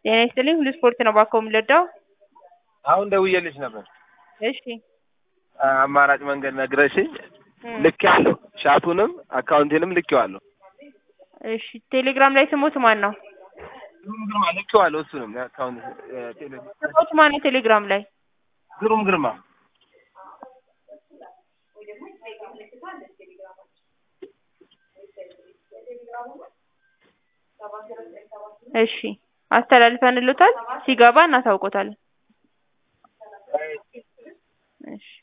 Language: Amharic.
ጤና ይስጥልኝ ሁሉ ስፖርት ነው ባኮ የምንለዳው አሁን ደውዬልሽ ነበር። እሺ አማራጭ መንገድ ነግረሽኝ እም፣ ልክ ያለው ሻቱንም አካውንቴንም ልኬዋለሁ። እሺ ቴሌግራም ላይ ስሞት ማን ነው? ግሩም ግርማ ልኬዋለሁ። እሱንም የአካውንት ቴሌ ስሞት ማን ነው ቴሌግራም ላይ? ግሩም ግርማ እሺ አስተላልፈንልዎታል። ሲገባ እናሳውቆታለን። እሺ